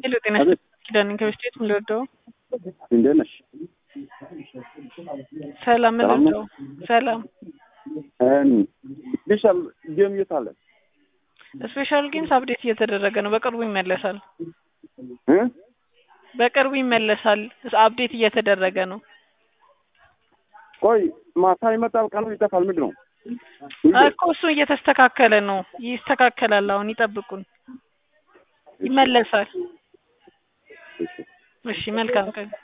ሄሎ ጤና አቤት። ኪዳን ከበስቴት ምልወደው እንዴት ነሽ? ሰላም ሰላም ነው? ምልወደው ሰላም ስፔሻል ጌም የት አለ? ስፔሻል ጌምስ አፕዴት እየተደረገ ነው። በቅርቡ ይመለሳል። እ? በቅርቡ ይመለሳል። አፕዴት እየተደረገ ነው። ቆይ ማታ ይመጣል፣ ቀኑ ይጠፋል። ምንድን ነው? ሁሌ? እኮ እሱ እየተስተካከለ ነው። ይስተካከላል። አሁን ይጠብቁን። ይመለሳል። እሺ መልካም ቀን